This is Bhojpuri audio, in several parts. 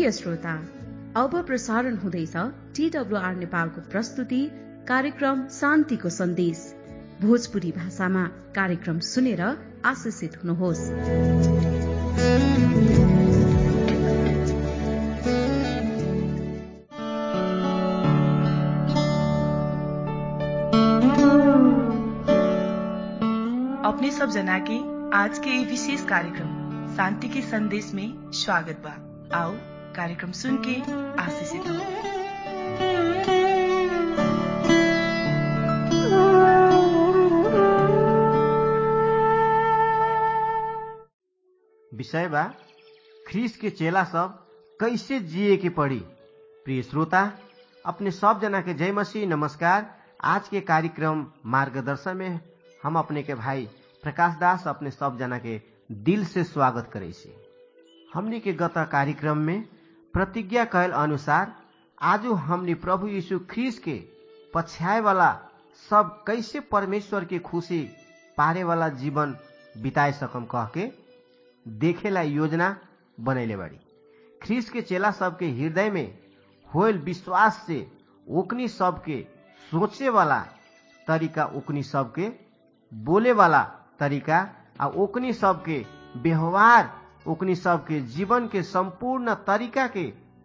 प्रिय श्रोता अब प्रसारण हुँदैछ टीडब्लुआर नेपालको प्रस्तुति कार्यक्रम शान्तिको सन्देश भोजपुरी भाषामा कार्यक्रम सुनेर आशिषित हुनुहोस् अपने सब जना के आज के ये विशेष कार्यक्रम शांति के संदेश में स्वागत बा आओ कार्यक्रम सुन के आशीषित हो विषय बा ख्रीस के चेला सब कैसे जिए के पड़ी प्रिय श्रोता अपने सब जना के जय मसीह नमस्कार आज के कार्यक्रम मार्गदर्शन में हम अपने के भाई प्रकाश दास अपने सब जना के दिल से स्वागत करे छी हमनी के गत कार्यक्रम में प्रतिज्ञा कैल अनुसार आजो हमनी प्रभु यीशु ख्रीस के पछ्याए वाला सब कैसे परमेश्वर के खुशी पारे वाला जीवन बिताए सकम कह के देखेला योजना बनैले बाड़ी ख्रीस के चेला सबके हृदय में होल विश्वास से ओकनी सबके सोचे वाला तरीका ओकनी सबके बोले वाला तरीका आ ओकनी सबके व्यवहार ओकनी सबके जीवन के संपूर्ण तरीका के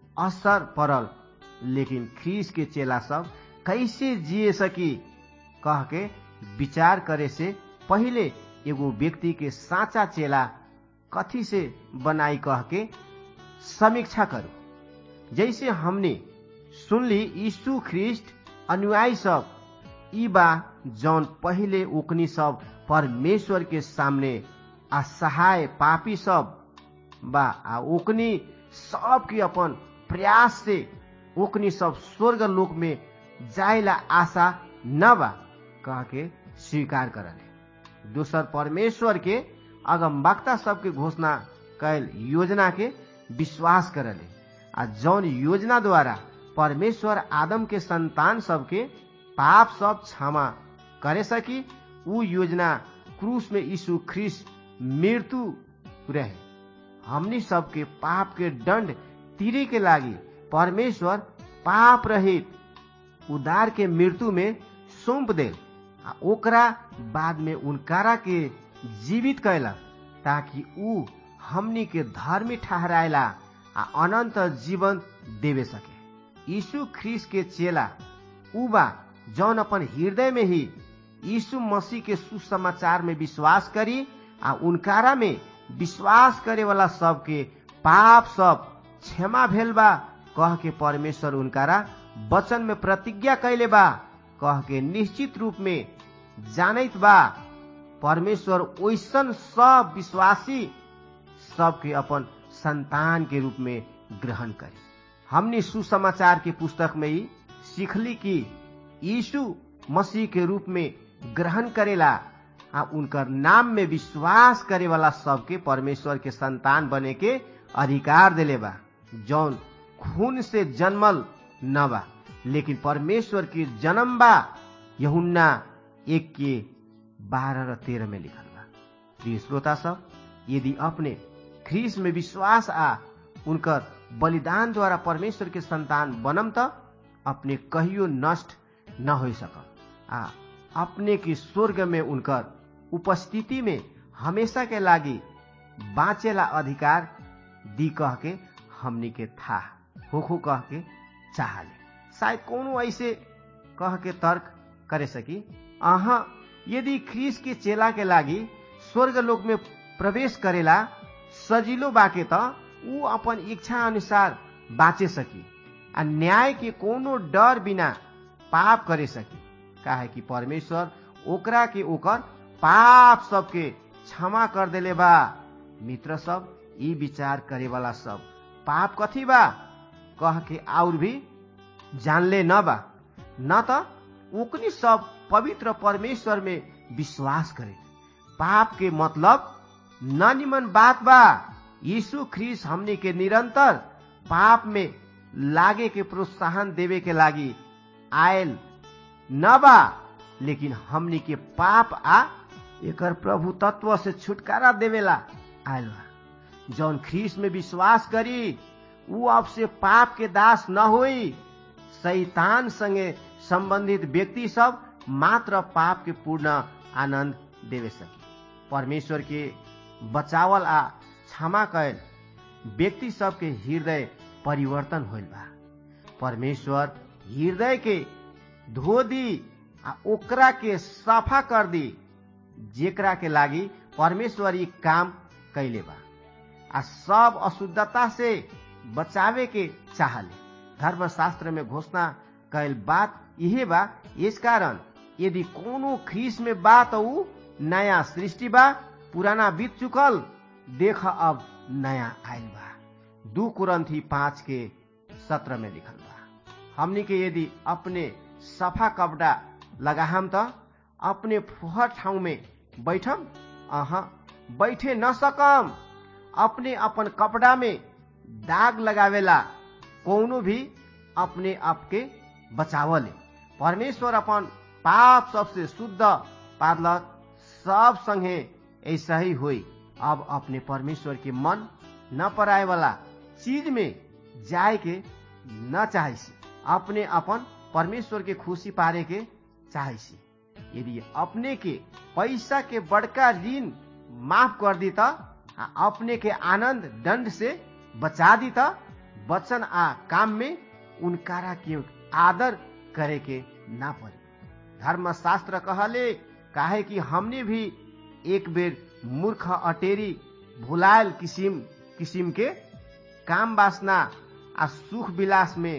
असर पड़ल लेकिन ख्रीस के चेला सब कैसे जिए सकी कह के विचार करे से पहिले एगो व्यक्ति के साचा चेला कथी से बनाई कह के समीक्षा करू जैसे हमने सुनली यीशु ख्रिस्ट अनुयायी सब ई बा जौन पहिले ओकनी सब परमेश्वर के सामने असहाय पापी सब बा आ ओकनी सबके अपन प्रयास से ओकनी सब स्वर्ग लोक में जायला आशा न बा कह के स्वीकार करले दोसर परमेश्वर के अगम वक्ता सबके घोषणा कैल योजना के विश्वास करले आ जौन योजना द्वारा परमेश्वर आदम के संतान सबके पाप सब क्षमा करे सकी ऊ योजना क्रूस में यीशु ख्रिस मृत्यु रहे हमनी सबके पाप के दंड तीरे के लागी परमेश्वर पाप रहित उदार के मृत्यु में सौंप दे आ ओकरा बाद में उनकारा के जीवित कैलक ताकि ऊ हमनी के धर्मी ठहरायला आ अनंत जीवन देवे सके यीशु ख्रीस के चेला ऊ बा जौन अपन हृदय में ही यीशु मसीह के सुसमाचार में विश्वास करी आ उनकारा में विश्वास करे वाला सबके पाप सब क्षमा भेल बा कह के परमेश्वर उनकारा वचन में प्रतिज्ञा कैले बा कह के निश्चित रूप में जानत बा परमेश्वर ओइसन सब विश्वासी सबके अपन संतान के रूप में ग्रहण करे हमने सुसमाचार के पुस्तक में ही सीखली कि यीशु मसीह के रूप में ग्रहण करेला आ उनकर नाम में विश्वास करे वाला सबके परमेश्वर के संतान बने के अधिकार दिले बा जौन खून से जन्मल न बा लेकिन परमेश्वर के जन्म बा यहुन्ना एक के बारह र तेरह में लिखल बा प्रिय श्रोता सब यदि अपने ख्रीस में विश्वास आ उनकर बलिदान द्वारा परमेश्वर के संतान बनम त अपने कहियो नष्ट न हो सकम आ अपने की स्वर्ग में उनकर उपस्थिति में हमेशा के लागी बाँचेला अधिकार दी कह के हमनी के था होखो कह के चाहले शायद कोनो ऐसे कह के तर्क करे सकी अहा यदि ख्रीस के चेला के लागी स्वर्ग लोक में प्रवेश करेला सजिलो बाके त ऊ अपन इच्छा अनुसार बाँचे सकी आ न्याय के कोनो डर बिना पाप करे सकी काहे कि परमेश्वर ओकरा के ओकर पाप सबके क्षमा कर देले बा मित्र सब ई विचार करे वाला सब पाप कथी बा कह के और भी जानले न बा न त ओकनी सब पवित्र परमेश्वर में विश्वास करे पाप के मतलब न निमन बात बा यीशु ख्रीस हमनी के निरंतर पाप में लागे के प्रोत्साहन देवे के लागी आयल न बा लेकिन हमनी के पाप आ एकर प्रभु तत्व से छुटकारा देवेला आयल बा जौन ख्रीस में विश्वास करी ऊ अब से पाप के दास न होई शैतान संगे संबंधित व्यक्ति सब मात्र पाप के पूर्ण आनंद देवे सकी परमेश्वर के बचावल आ क्षमा कैल व्यक्ति सबके हृदय परिवर्तन होल बा परमेश्वर हृदय के धो दी आ ओकरा के सफा कर दी जेकरा के लागी परमेश्वर ई काम कैले बा आ सब अशुद्धता से बचावे के चाहले धर्मशास्त्र में घोषणा कैल बात यही बा इस कारण यदि कोनो ख्रीस में बा तो ऊ नया सृष्टि बा पुराना बीत चुकल देख अब नया आयल बा दू कुरंथी पांच के सत्र में लिखल बा हमनी के यदि अपने सफा कपड़ा लगाहम त अपने फुहर ठाउँ में बैठम अह बैठे न सकम अपने अपन कपड़ा में दाग लगावेला कौनो भी अपने आप के बचावले परमेश्वर अपन पाप सबसे शुद्ध पादलक सब संगे ऐसा ही हुई अब अपने परमेश्वर के मन न पराए वाला चीज में जाए के न चाहे अपने अपन परमेश्वर के खुशी पारे के चाहे यदि अपने के पैसा के बड़का ऋण माफ कर दी त अपने के आनंद दंड से बचा दी त वचन आ काम में उनकारा के आदर करे के ना पड़े धर्मशास्त्र कहले काहे कि हमने भी एक बेर मूर्ख अटेरी भुलायल किसिम किसिम के काम वासना आ सुख विलास में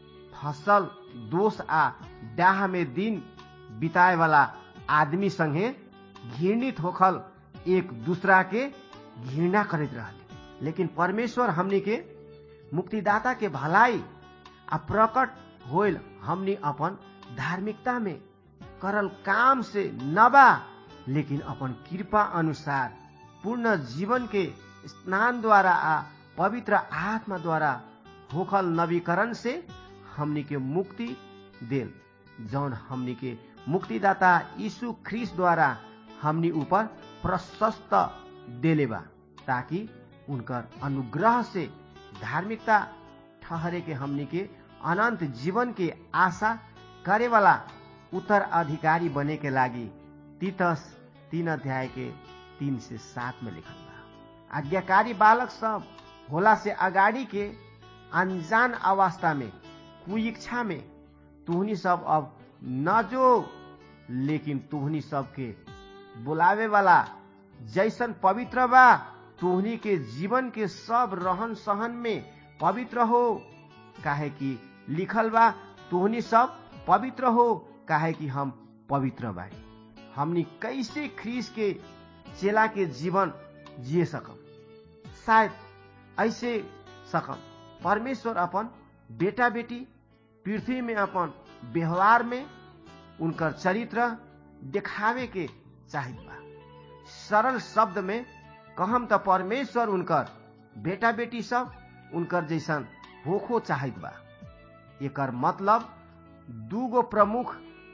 फसल दोष आ डाह में दिन बिताए वाला आदमी संगे घृणित होखल एक दूसरा के घृणा करते रहले लेकिन परमेश्वर हमनी के मुक्तिदाता के भलाई आ प्रकट होल हमनी अपन धार्मिकता में करल काम से नबा लेकिन अपन कृपा अनुसार पूर्ण जीवन के स्नान द्वारा आ पवित्र आत्मा द्वारा होखल नवीकरण से हमनी के मुक्ति देल जौन हमनी के मुक्तिदाता यीशु ख्रीस द्वारा हमनी ऊपर प्रशस्त देले बा ताकि उनकर अनुग्रह से धार्मिकता ठहरे के हमनी के अनंत जीवन के आशा करे वाला उत्तर अधिकारी बने के लागी तीतस तीन अध्याय के तीन से सात में लिखल बा आज्ञाकारी बालक सब होला से अगाड़ी के अनजान अवस्था में कुइच्छा में तुहनी सब अब न जो लेकिन तुहनी सब के बुलावे वाला जैसन पवित्र बा तुहनी के जीवन के सब रहन सहन में पवित्र हो काहे कि लिखल बा तुहनी सब पवित्र हो काहे कि हम पवित्र बाड़ी हमनी कैसे ख्रीस के चेला के जीवन जिए सकम शायद ऐसे सकम परमेश्वर अपन बेटा बेटी पृथ्वी में अपन व्यवहार में उनकर चरित्र देखावे के चाहित बा सरल शब्द में कहम त परमेश्वर उनकर बेटा बेटी सब उनकर जैसन होखो चाहित बा एकर मतलब दूगो प्रमुख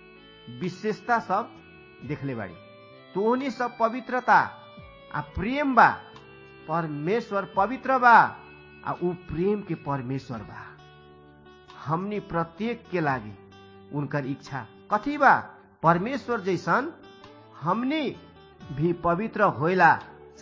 विशेषता सब देखले बाड़ी तोहनी सब पवित्रता आ प्रेम बा परमेश्वर पवित्र बा आ ऊ प्रेम के परमेश्वर बा हमनी प्रत्येक के लागी उनकर इच्छा कथी बा परमेश्वर जैसन हमनी भी पवित्र होइला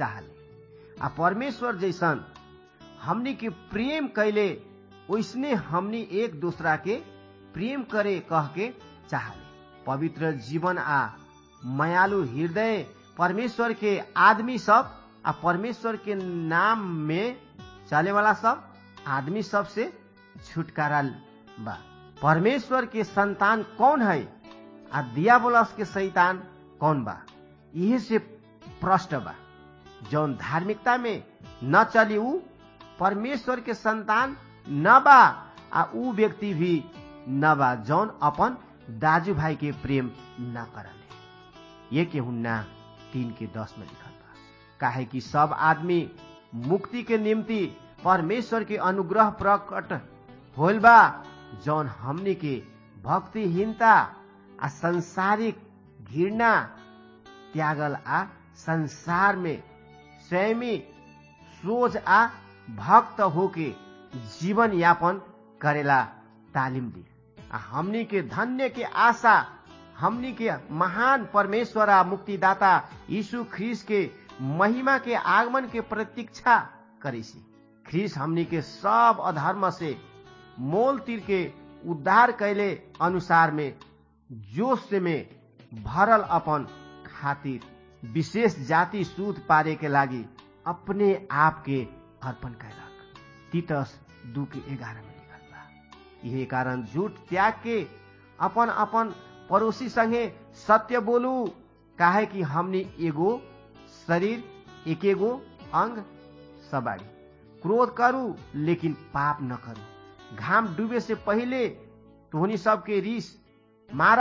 चाहले आ परमेश्वर जैसन हमनी के प्रेम कैले वैसने हमनी एक दूसरा के प्रेम करे कह के चाहले पवित्र जीवन आ मयालु हृदय परमेश्वर के आदमी सब आ परमेश्वर के नाम में चले वाला सब आदमी सब से छुटकारा बा परमेश्वर के संतान कौन है आ दियाबोलस के शैतान कौन बा यही से प्रश्न बा जौन धार्मिकता में न चली ऊ परमेश्वर के संतान न बा आ ऊ व्यक्ति भी न बा जौन अपन दाजू भाई के प्रेम न करले ये के हुन्ना तीन के दस में लिखल बा काहे कि सब आदमी मुक्ति के निम्ति परमेश्वर के अनुग्रह प्रकट होल बा जौन हमनी के भक्तिहीनता आ संसारिक घृणा त्यागल आ संसार में स्वयं सोच आ भक्त होके जीवन यापन करेला तालिम दी आ हमनी के धन्य के आशा हमनी के महान परमेश्वर आ मुक्तिदाता यीशु ख्रीस के महिमा के आगमन के प्रतीक्षा करेसी ख्रीस हमनी के सब अधर्म से मोल तीर के उद्धार कैले अनुसार में जोश से में भरल अपन खातिर विशेष जाति सूद पारे के लागी अपने आप के अर्पण कैलक तीतस दू के ग्यारह में लिखल बा यही कारण झूठ त्याग के अपन अपन पड़ोसी संगे सत्य बोलू काहे कि हमनी एगो शरीर एक एगो अंग सबाड़ी क्रोध करू लेकिन पाप न करू घाम डूबे से पहले तोहनी सबके रिस मार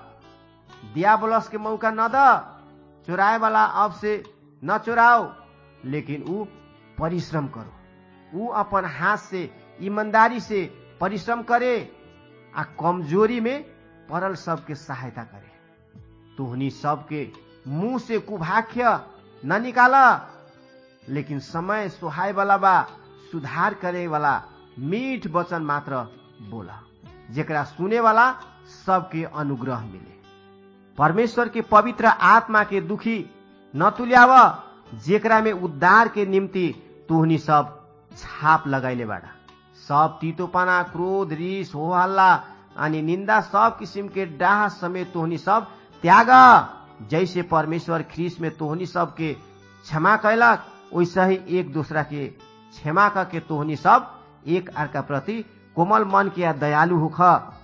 दियाबलस के मौका न द चुराए वाला अब से न चुराओ लेकिन ऊ परिश्रम करो ऊ अपन हाथ से ईमानदारी से परिश्रम करे आ कमजोरी में पड़ल सबके सहायता करे तोहनी सबके मुंह से कुभाख्य न निकाला लेकिन समय सुहाय वाला बा सुधार करे वाला मीठ वचन मात्र बोला जेकरा सुने वाला सबके अनुग्रह मिले परमेश्वर के पवित्र आत्मा के दुखी न तुल्याव जेकरा में उद्धार के निम्ति तुहनी सब छाप लगैले बाड़ा सब तीतोपना क्रोध रिस हो हल्ला अनि निन्दा सब किसिम के डाह समेत तोहनी सब त्याग जैसे परमेश्वर ख्रीस में तोहनी सब के क्षमा कैलक वैसे ही एक दूसरा के क्षमा करके तोहनी सब एक अर्का प्रति कोमल मन के दयालु होख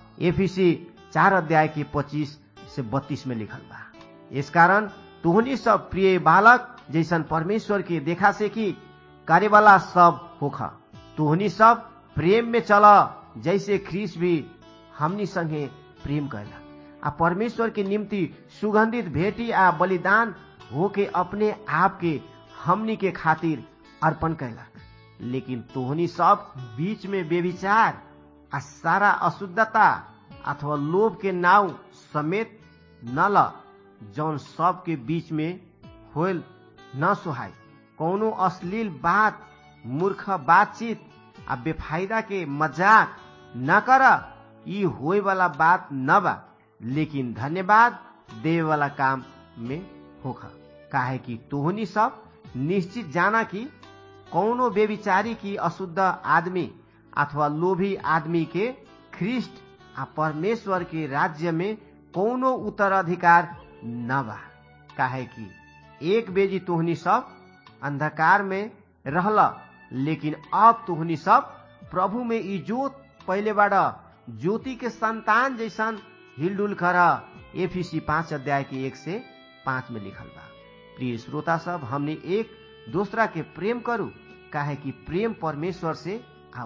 एफिसी चार अध्याय के पच्चीस से बत्तीस में लिखल बा इस कारण तोहनी सब प्रिय बालक जैसन परमेश्वर के देखा से कि करे वाला सब होख तोहनी सब प्रेम में चल जैसे ख्रीस भी हमनी संगे प्रेम कैला आ परमेश्वर के निम्ति सुगंधित भेटी आ बलिदान होके अपने आप के हमनी के खातिर अर्पण कैलक लेकिन तोहनी सब बीच में बेविचार आ सारा अशुद्धता अथवा लोभ के नाव समेत न ल जौन सब के बीच में होल न सुहाय कौनो अश्लील बात मूर्ख बातचीत आ बेफायदा के मजाक न कर ई होए वाला बात न बा लेकिन धन्यवाद दे वाला काम में होखा काहे कि तोहनी सब निश्चित जाना कि कौनो बेविचारी की अशुद्ध आदमी अथवा लोभी आदमी के ख्रिस्ट आ परमेश्वर के राज्य में कौनो उत्तराधिकार न बा काहे कि एक बेजी तोहनी सब अंधकार में रहल लेकिन अब तोहनी सब प्रभु में इजोत पहले बाड़ ज्योति के संतान जैसन हिलडुल कर एफिसी पांच अध्याय के एक से पांच में लिखल बा प्रिय श्रोता सब हमने एक दूसरा के प्रेम करू काहे कि प्रेम परमेश्वर से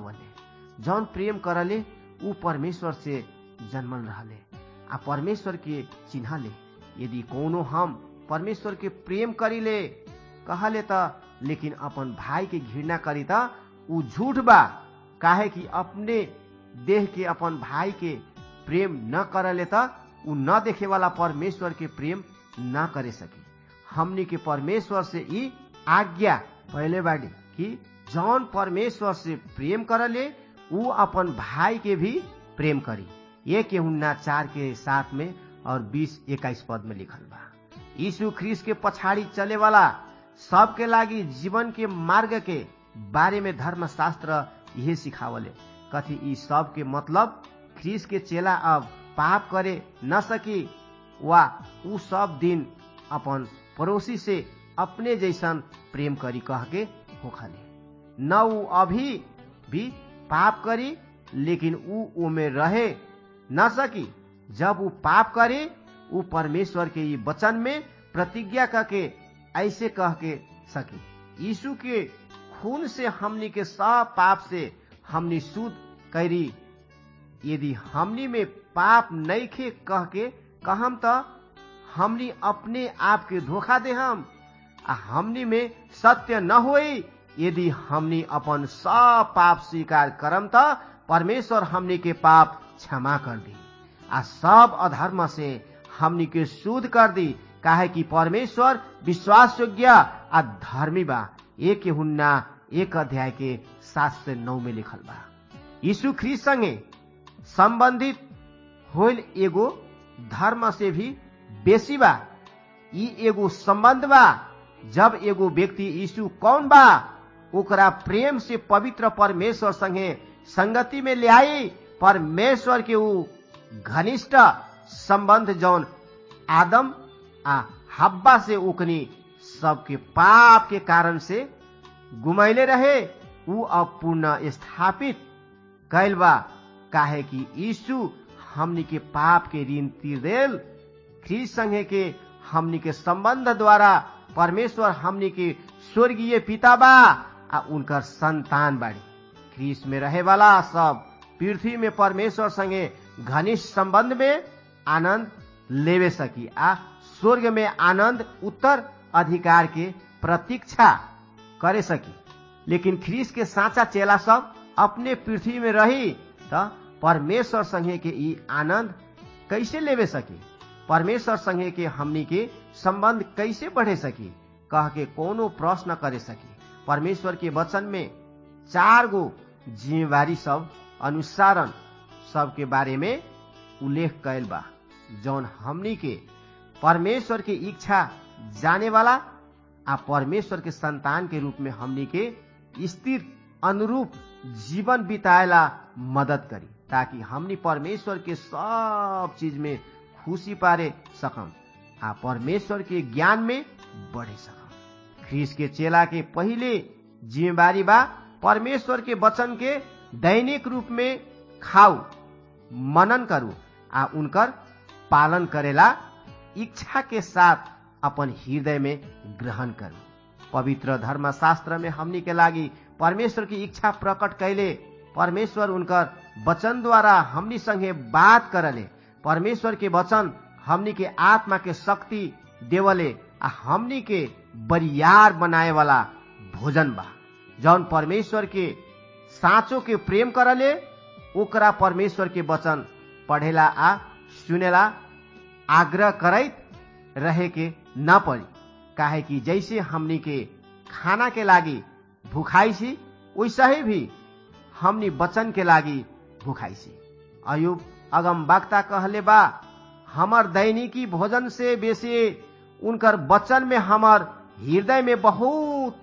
आवले जौन प्रेम करले ऊ परमेश्वर से जन्मल रहले आ परमेश्वर के चिन्हले यदि कोनो हम परमेश्वर के प्रेम करीले कहले त लेकिन अपन भाई के घृणा करी त ऊ झूठ बा काहे कि अपने देह के अपन भाई के प्रेम न करले त ऊ न देखे वाला परमेश्वर के प्रेम न करे सके हमनी के परमेश्वर से ई आज्ञा पहले बाड़ी कि जौन परमेश्वर से प्रेम करले ऊ अपन भाई के भी प्रेम करी ये के हुन्ना चार के साथ में और बीस इक्कीस पद में लिखल बा यीशु ख्रीस के पछाड़ी चले वाला सबके लागी जीवन के मार्ग के बारे में धर्मशास्त्र यही सिखावले कथी ई सब के मतलब ख्रीस के चेला अब पाप करे न सकी वा ऊ सब दिन अपन पड़ोसी से अपने जैसन प्रेम करी कह के होखले न ऊ अभी भी पाप करी लेकिन ऊ ओमे रहे न सकी जब ऊ पाप करे ऊ परमेश्वर के ये वचन में प्रतिज्ञा करके ऐसे कह के सकी यीशु के खून से हमनी के सब पाप से हमनी शुद्ध करी यदि हमनी में पाप नहीं खे कह के कहम त हमनी अपने आप के धोखा दे हम आ हमनी में सत्य न होई यदि हमनी अपन सब पाप स्वीकार करम त परमेश्वर हमनी के पाप क्षमा कर दी आ सब अधर्म से हमनी के शुद्ध कर दी काहे कि परमेश्वर विश्वास योग्य आ धर्मी बा एक हुन्ना एक अध्याय के सात से नौ में लिखल बा यीशु ख्रीस संगे संबंधित होल एगो धर्म से भी बेसी बा ई एगो संबंध बा जब एगो व्यक्ति यीशु कौन बा ओकरा प्रेम से पवित्र परमेश्वर संगे संगति में ले आई परमेश्वर के ऊ घनिष्ठ संबंध जौन आदम आ हब्बा से ओकनी सबके पाप के कारण से गुमैले रहे ऊ अब पुनः स्थापित कैल बा काहे कि यीशु हमनी के पाप के ऋण तीर देल ख्रीस संगे के हमनी के संबंध द्वारा परमेश्वर हमनी के स्वर्गीय पिता बा आ उनकर संतान बाड़ी ख्रीस में रहे वाला सब पृथ्वी में परमेश्वर संगे घनिष्ठ संबंध में आनंद लेवे सकी आ स्वर्ग में आनंद उत्तर अधिकार के प्रतीक्षा करे सकी लेकिन ख्रीस के साचा चेला सब अपने पृथ्वी में रही त परमेश्वर संगे के ई आनंद कैसे लेवे सकी परमेश्वर संगे के हमनी के संबंध कैसे बढ़े सकी कह के कोनो प्रश्न करे सकी परमेश्वर के वचन में चार गो जिम्मेवारी सब अनुसारण सब के बारे में उल्लेख कैल बा जौन हमनी के परमेश्वर के इच्छा जाने वाला आ परमेश्वर के संतान के रूप में हमनी के स्थिर अनुरूप जीवन बिताएला मदद करी ताकि हमनी परमेश्वर के सब चीज में खुशी पारे सकम आ परमेश्वर के ज्ञान में बढ़े सकम ख्रीस के चेला के पहिले जिम्मेवारी बा परमेश्वर के वचन के दैनिक रूप में खाऊ मनन करू आ उनकर पालन करेला इच्छा के साथ अपन हृदय में ग्रहण करू पवित्र धर्मशास्त्र में हमनी के लागी परमेश्वर की इच्छा प्रकट कैले परमेश्वर उनकर वचन द्वारा हमनी संगे बात करले परमेश्वर के वचन हमनी के आत्मा के शक्ति देवले आ हमनी के बरियार बनाए वाला भोजन बा जौन परमेश्वर के साँचो के प्रेम करले ओकरा परमेश्वर के वचन पढ़ेला आ सुनेला आग्रह करैत रहे के न पड़ी काहे कि जैसे हमनी के खाना के लागी भूखाई सी वैसा ही भी हमनी वचन के लागी भूखाई सी अयुब अगम वक्ता कहले बा हमर दैनिकी भोजन से बेसी उनकर वचन में हमर हृदय में बहुत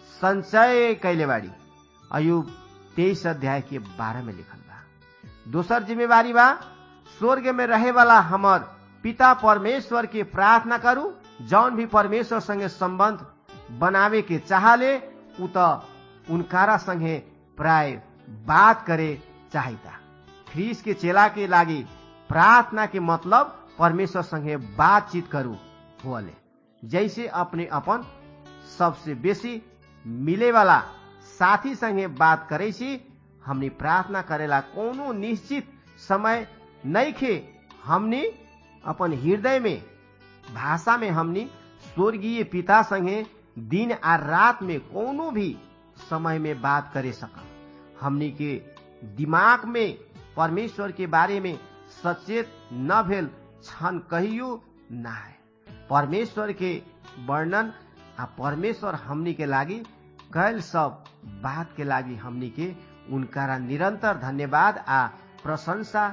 संचय कैले बाड़ी अयुब तेईस अध्याय के बारह में लिखल बा दोसर जिम्मेवारी बा स्वर्ग में रहे वाला हमर पिता परमेश्वर के प्रार्थना करू जौन भी परमेश्वर संगे संबंध बनावे के चाहले उ त उनकारा संगे प्राय बात करे चाहिता ख्रीस के चेला के लागी प्रार्थना के मतलब परमेश्वर संगे बातचीत करू होले जैसे अपने अपन सबसे बेसी मिले वाला साथी संगे बात करे सी हमनी प्रार्थना करेला कोनो निश्चित समय नहीं खे हमनी अपन हृदय में भाषा में हमनी स्वर्गीय पिता संगे दिन आ रात में कोनो भी समय में बात करे सकम हमनी के दिमाग में परमेश्वर के बारे में सचेत न भेल क्षण कहियो न है परमेश्वर के वर्णन आ परमेश्वर हमनी के लागी कैल सब बात के लागी हमनी के उनका निरंतर धन्यवाद आ प्रशंसा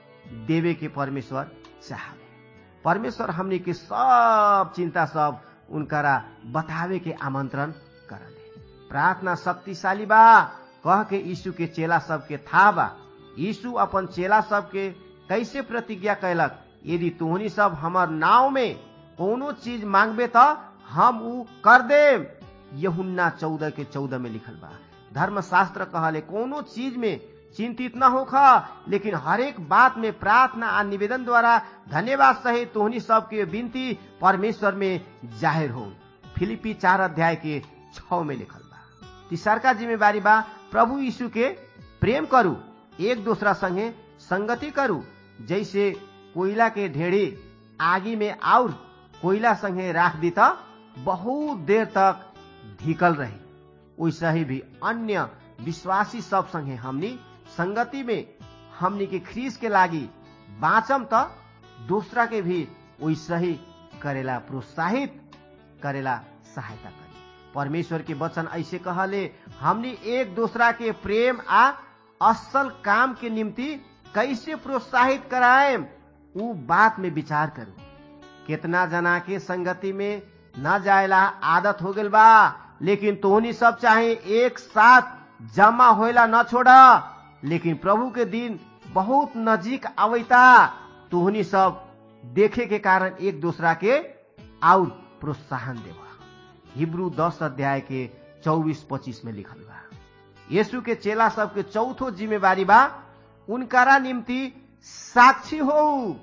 देवे के परमेश्वर चाहले परमेश्वर हमनी के सब चिंता सब उनकरा बतावे के आमंत्रण करले प्रार्थना शक्तिशाली बा कह के यीशु के चेला सबके था बा यीशु अपन चेला सबके कैसे प्रतिज्ञा कैलक यदि तोहनी सब हमर नाव में कोनो चीज मांगबे त हम ऊ कर देम यहुन्ना चौदह के चौदह में लिखल बा धर्मशास्त्र कहले कोनो चीज में चिंतित न होखा लेकिन हरेक बात में प्रार्थना आ निवेदन द्वारा धन्यवाद सहित तोहनी सबके विनती परमेश्वर में जाहिर हो फिलिपी चार अध्याय के छ में लिखल बा तीसरका जिम्मेवारी बा प्रभु यीशु के प्रेम करू एक दूसरा संगे संगति करू जैसे कोयला के ढेड़ी आगी में और कोयला संगे राख दी त बहुत देर तक ढिकल रही वैसा ही भी अन्य विश्वासी सब संगे हमनी संगति में हमनी के ख्रीस के लागी बाँचम त दूसरा के भी वैसा ही करेला प्रोत्साहित करेला सहायता करी परमेश्वर के वचन ऐसे कहले हमनी एक दूसरा के प्रेम आ असल काम के निम्ति कैसे प्रोत्साहित कराए ऊ बात में विचार करू कितना जना के संगति में न जायला आदत हो गल बा लेकिन तोहनी सब चाहे एक साथ जमा होइला न छोड़ा लेकिन प्रभु के दिन बहुत नजीक आवैता तोहनी सब देखे के कारण एक दूसरा के और प्रोत्साहन देवा हिब्रू दस अध्याय के चौबीस पच्चीस में लिखल बा यीशु के चेला सबके चौथो जिम्मेवारी बा उनकारा निम्ति साक्षी हो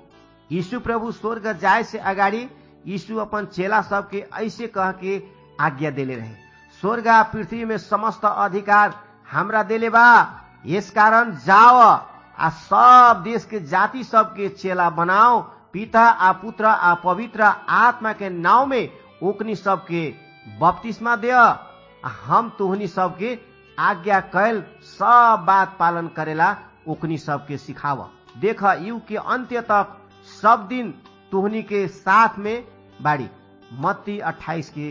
यीशु प्रभु स्वर्ग जाए से अगाडि यीशु अपन चेला सबके ऐसे कह के आज्ञा देले रहे स्वर्ग आ पृथ्वी में समस्त अधिकार हमरा देले बा यस कारण जाओ आ सब देश के जाति सबके चेला बनाओ पिता आ पुत्र आ पवित्र आत्मा के नाव में ओकनी सबके बपतिस्मा दे हम तोहनी सबके आज्ञा कैल सब बात पालन करेला ओकनी सबके सिखाव देख युग के अंत्य तक सब दिन तोहनी के साथ में बाड़ी मत्ती 28 के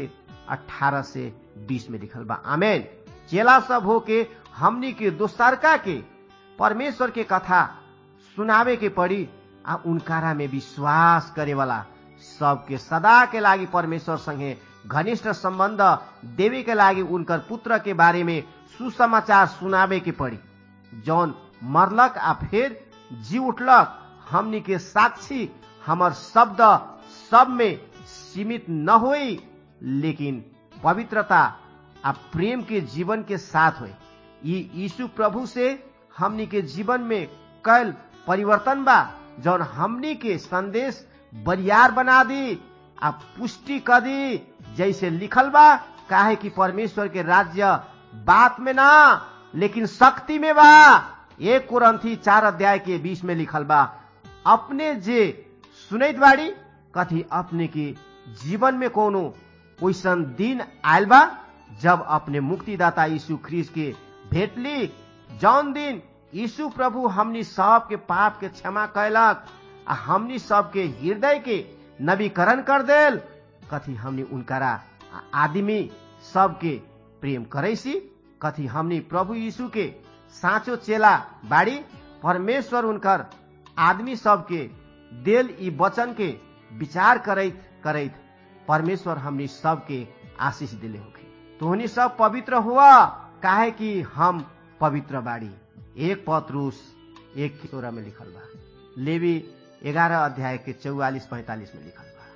18 से 20 में लिखल बा आमेन चेला सब हो के हमनी के दोस्तरका के परमेश्वर के कथा सुनावे के पड़ी आ उनकारा में विश्वास करे वाला सबके सदा के लागि परमेश्वर संगे घनिष्ठ सम्बन्ध देवे के लागि उनकर पुत्र के बारे में सुसमाचार सुनावे के पड़ी जौन मरलक आ फिर जी उठलक हमनी के साक्षी हमर शब्द सब में सीमित न होई लेकिन पवित्रता आ प्रेम के जीवन के साथ हुए ये यीशु प्रभु से हमनी के जीवन में कल परिवर्तन बा जौन हमनी के संदेश बरियार बना दी आ पुष्टि कर दी जैसे लिखल बा काहे कि परमेश्वर के राज्य बात में ना लेकिन शक्ति में बा एक कुरंथी चार अध्याय के बीच में लिखल बा अपने जे सुनैत बाड़ी कथी अपने के जीवन में कोनो ओइसन दिन आयल बा जब अपने मुक्तिदाता यीशु ख्रीस के भेट ली जौन दिन यीशु प्रभु हमनी सब के पाप के क्षमा कैलक आ हमनी सब के हृदय के नवीकरण कर देल कथी हमनी उनकरा आदमी सबके प्रेम करैसी कथी हमनी प्रभु यीशु के साँचो चेला बाड़ी परमेश्वर उनकर आदमी सबके देल ई वचन के विचार करैत करैत परमेश्वर हमनी सबके आशीष दिले होखे तोहनी सब पवित्र हुआ काहे कि हम पवित्र बाड़ी एक पत्रुस एक किशोरा में लिखल बा लेवी ग्यारह अध्याय के चौवालीस पैंतालीस में लिखल बा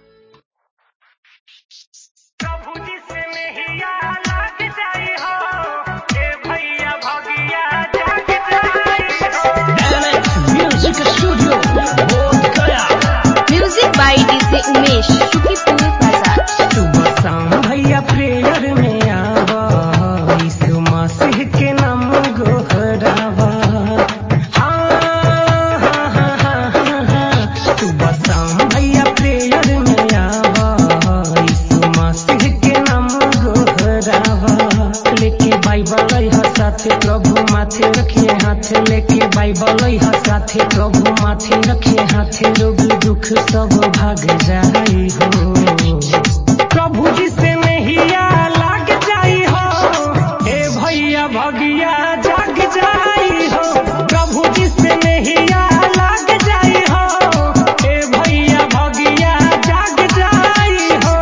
प्रभु जी से नहिया लाग जाई हो ए भैया भगिया जाग जाई हो music studio Bodh Gaya music by DJ Umesh Shukipur Bazar सुबह शाम भैया प्रेयर में आवा यीशु मसीह के नाम गोहरावा हाँ, हाँ, हाँ, हाँ, हाँ, हाँ। सुबह शाम भैया प्रेयर में आवा यीशु मसीह के नाम गोहरावा लेके बाइबल है साथे प्रभु माथे रखिए हाथ लेके बाइबल है साथे प्रभु माथे रखिए हाथे रोग दुख सब भाग जाई हो प्रभु जी से नहिया लाग जाई हो ए भैया भगिया जाग जाई हो प्रभु जी से नहिया लाग जाई हो ए भैया भगिया जाग जाई हो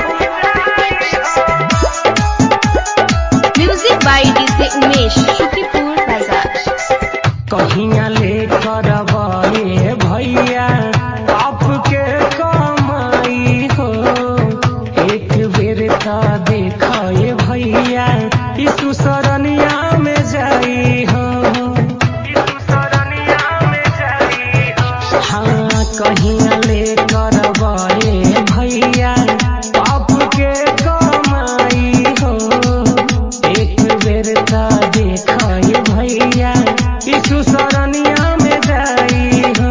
music by DJ Umesh Shukipur Bazar कहिया ले करवाए भैया आपके कमाई हो एक बेर का देखाए भैया यीशु शरणिया में जाई हो यीशु शरणिया में जाई हो हाँ कहिया ले करवाए भैया आपके कमाई हो एक बेर का देखाए भैया यीशु शरणिया में जाई हो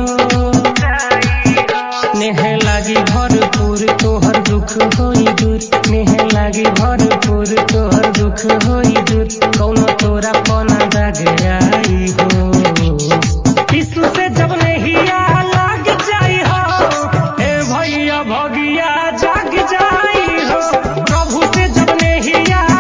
नेह लागी भरपूर तोहर दुख होई दूर नेह लागी भरपूर तोहर दुख होई दूर कौनो तोरा पना दाग आई हो यीशु से जब नहिया लाग जाई हो ए भैया भगिया जाग जाई हो प्रभु से जब नहिया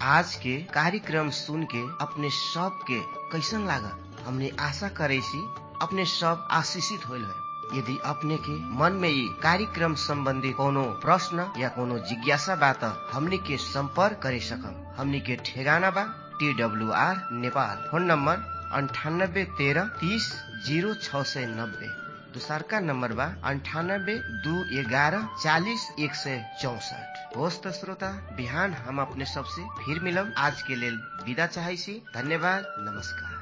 आज के कार्यक्रम सुन के अपने सब के कैसन लागल हमने आशा करे सी अपने सब आशीषित होल है यदि अपने के मन में ये कार्यक्रम संबंधी कोनो प्रश्न या कोनो जिज्ञासा बा त हमनी के संपर्क करे सकम हमनी के ठेगाना बा T W R Nepal phone number अंठानब्बे तेरह तीस जीरो छ सय नब्बे दोसरका नम्बर बा अन्ठानब्बे दू एघारह चालिस एक सय चौसठ होस् त श्रोता बिहान हम अपने सबसे फिर मिलब आज के लेल विदा चाहै छी धन्यवाद नमस्कार